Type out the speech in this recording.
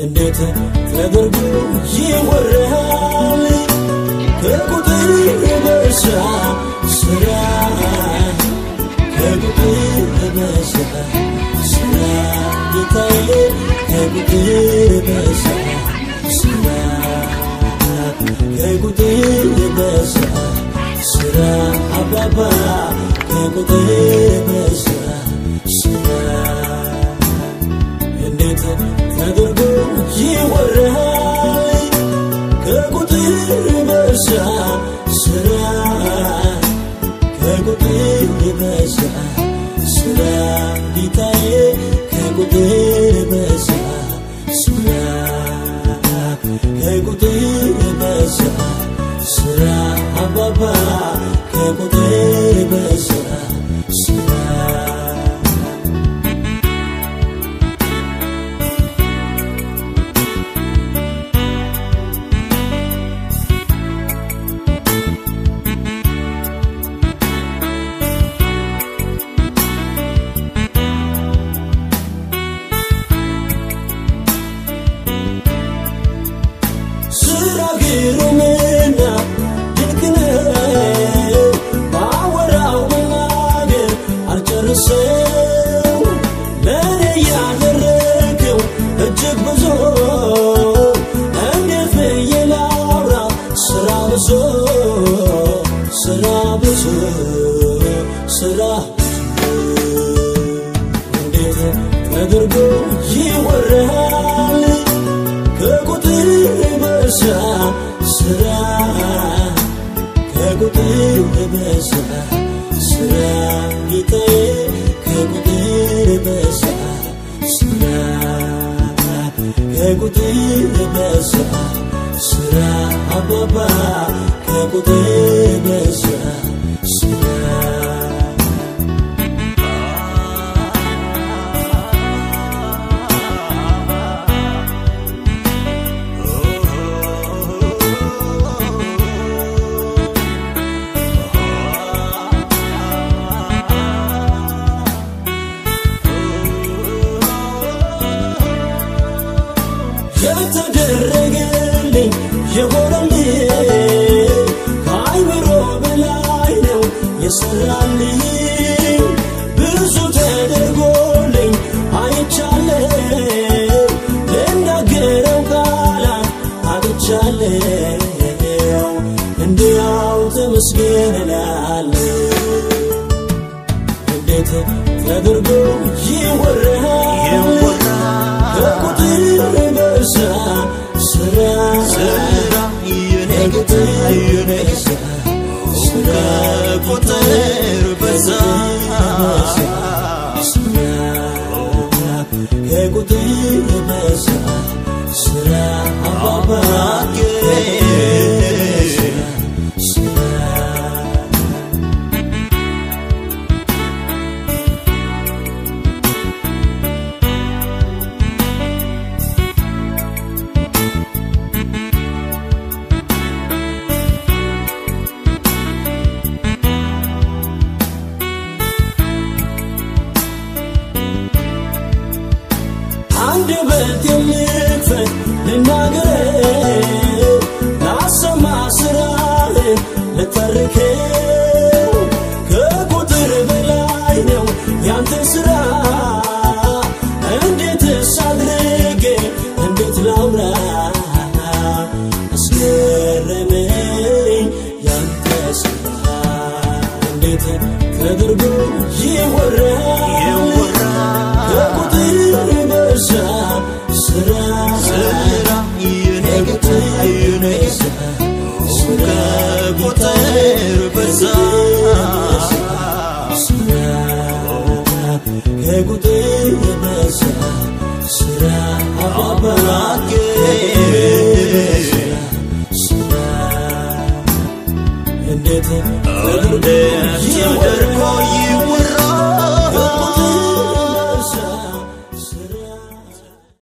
እንዴት ተደርጎ ይወራል ከቁጥር በዛ ስራ ከቁጥር በዛ ስራ ጌታዬ ከቁጥር በዛ ስራ ከቁጥር በዛ ስራ አባባ ከቁጥር በዛ ስራ እንዴት ተደርጎ ይወራል ከቁጥር በዛ ስራ ከቁጥር በዛ ስራ ጌታዬ ከቁጥር በዛ ስራ ከቁጥር በዛ ስራ አባባ ከቁጥር በዛ ስራ ስራ ግሩምና ድንቅ ነው። ባወራው መናገር አልጨርሰው። ለእኔ ያደረገው እጅግ ብዙ እንዴት ብዬ ላውራ? ስራ ብዙ ስራ ብዙ ስራ እንዴት ተደርጎ ይወራል? ከቁጥር በዛ ስራ ከቁጥር በዛ ስራ ጌታዬ ከቁጥር በዛ ስራ ከቁጥር በዛ ስራ አባባ ከቁጥር በዛ ስራ የተደረገልኝ የሆነልኝ ከአይምሮ በላይ ነው የሰራልኝ ብዙ ተደርጎልኝ አይቻለው ልናገረው ቃላት አጥቻለው እንዲያው ተመስገን እላለሁ እንዴት ተደርጎ ይወራል ከቁጥር በዛ ስራ ከቁጥር በዛ ስራ ቁጥር በዛ ስራ ከቁጥር በዛ ስራ አባባ ስራ አንድ በት የምክፈት ልናገረው ላሰማ ስራህን ልተርከው ከቁጥር በላይ ነው ያንተ ስራ እንዴትስ አድርጌ እንዴት ላውራ አስገረመኝ ያንተ ስራ እንዴት ተደርጎ ይወራል ከቁጥር በዛ ስራ ስራ የነገታ የነገታ ከቁጥር በዛ ስራ ከቁጥር በዛ ስራ አባባ ስራ እንዴት እንዴት ተደርጎ ይወራል